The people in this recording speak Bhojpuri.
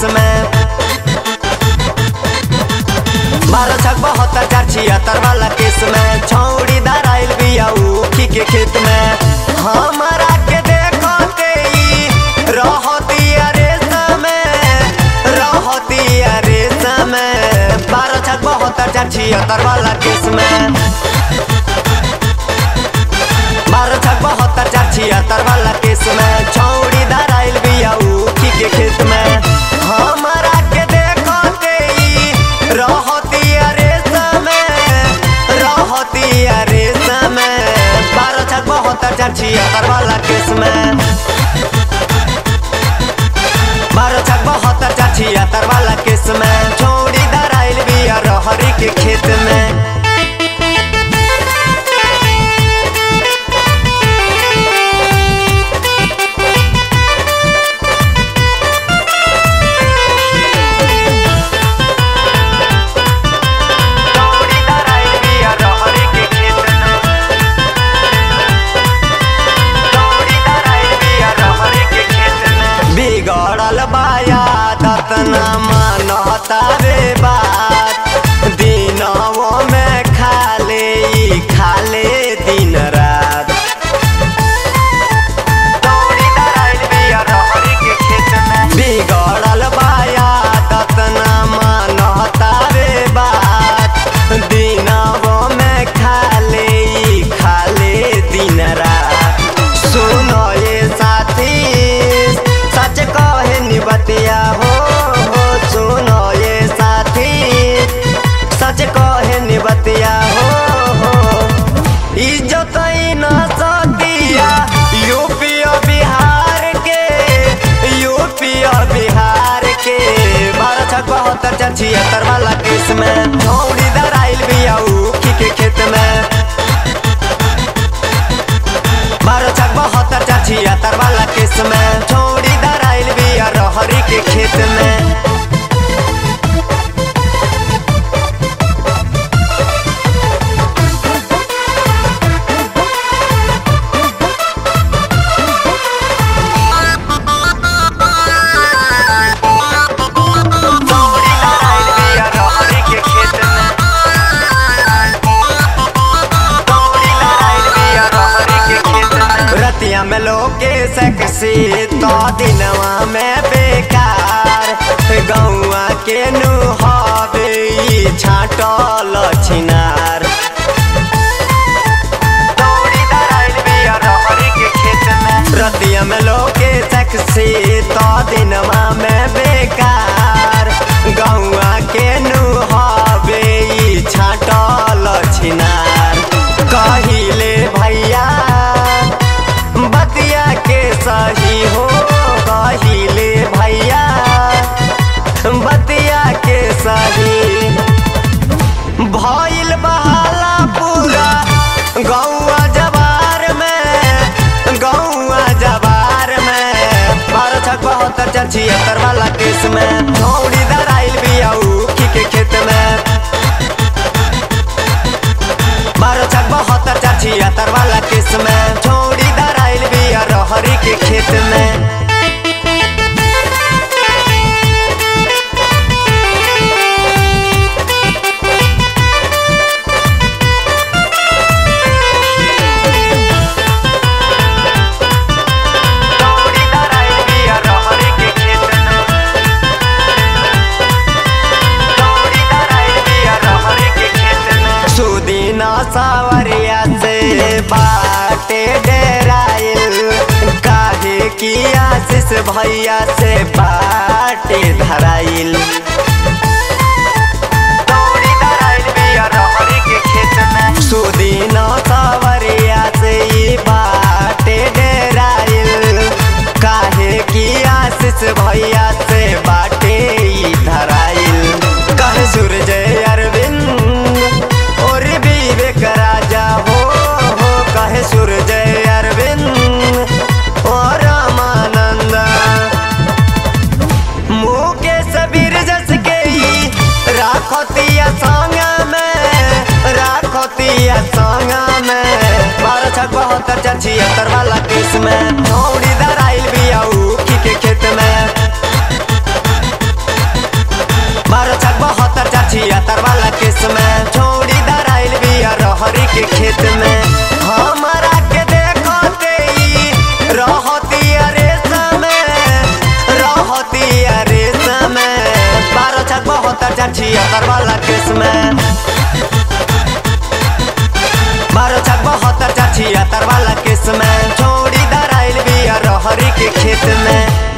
में बारह छक बहत्तर चार छिहत्तर वाला केस में छौड़ी धराइल बिया ऊखी के खेत में हमारा के देखो ते ई रहतिया रेस में रहतिया रेस में बारह छक बहत्तर चार छिहत्तर वाला केस में बारह छक बहत्तर चार छिहत्तर वाला केस में छौड़ी धराइल बिया ऊखी के खेत में हमारा के देखो ते ई रहतिया रेस में रहतिया रेस में बारह छक बहत्तर चार छिहत्तर वाला केस में बारह छक बहत्तर चार छिहत्तर वाला केस में छौड़ी धराइल बिया रहरी के खेत में छौड़ी धराइल बिया रहरी के खेत में छौड़ी धराइल बिया रहरी के खेत में बिगड़ल बाया दतना मानता रे बात दिनवो में खाले ई खाले दिन रात छौड़ी धराइल बिया रहरी के खेत में बिगड़ल बाया दतना मानता रे बात दिनवो में खाले ई खाले दिन रात सुनो ये साथी सच कहे निबतिया हो हो सुनो ये साथी सच कहे निबतिया हो हो इज्जत ही न सतिया यूपी और बिहार के यूपी और बिहार के बारह छक बहत्तर चार छिहत्तर वाला केस में छौड़ी धराइल बिया ऊखी के खेत में बारह छक बहत्तर चार छिहत्तर वाला केस में छौड़ी धराइल बिया रहरी के खेत में छौड़ी धराइल बिया रहरी के खेत में छौड़ी धराइल बिया रहरी के खेत में रतिया में लोके सकसी तो दिनवा में बेकार गौआ के नुहावे ई छाटल छिनार छौड़ी धराइल बिया रहरी के खेत में रतिया में लोके सकसी तो दिनवा में बेकार गौआ के नुहावे ई छाटल छिनार कहिले भैया बतिया के सही हो कहिले भैया बतिया के सही भइल बहाला पूरा गौआ जवार में गौआ जवार में बारह छक बहत्तर चार छिहत्तर वाला केस में छौड़ी धराइल बिया ऊखी के खेत में बारह छक बहत्तर चार छिहत्तर वाला केस में छौड़ी धराइल बिया रहरी के खेत में छौड़ी धराइल बिया रहरी के खेत में छौड़ी धराइल बिया रहरी के खेत में सुदीना सावरिया से बाटे डेराइल काहे की आशीष भैया से बाटे धराइल छौड़ी धराइल बिया रहरी के खेत में सुदीना सावरिया से ई बाटे डेराइल काहे की आशीष भैया से बाटे ई धराइल कहे सूरज अरविंद और विवेक राजा हो हो कहे सूरज अरविंद और रामानंद मुकेश बीर जस के ई राखतिया संग में राखतिया संग में बारह छक बहत्तर चार छिहत्तर वाला केस में छौड़ी धराइल बिया ऊखी के खेत में चार छिहत्तर वाला केस में बारह छक बहत्तर चार छिहत्तर वाला केस में छोड़ी दराइल बिया रहरी के खेत में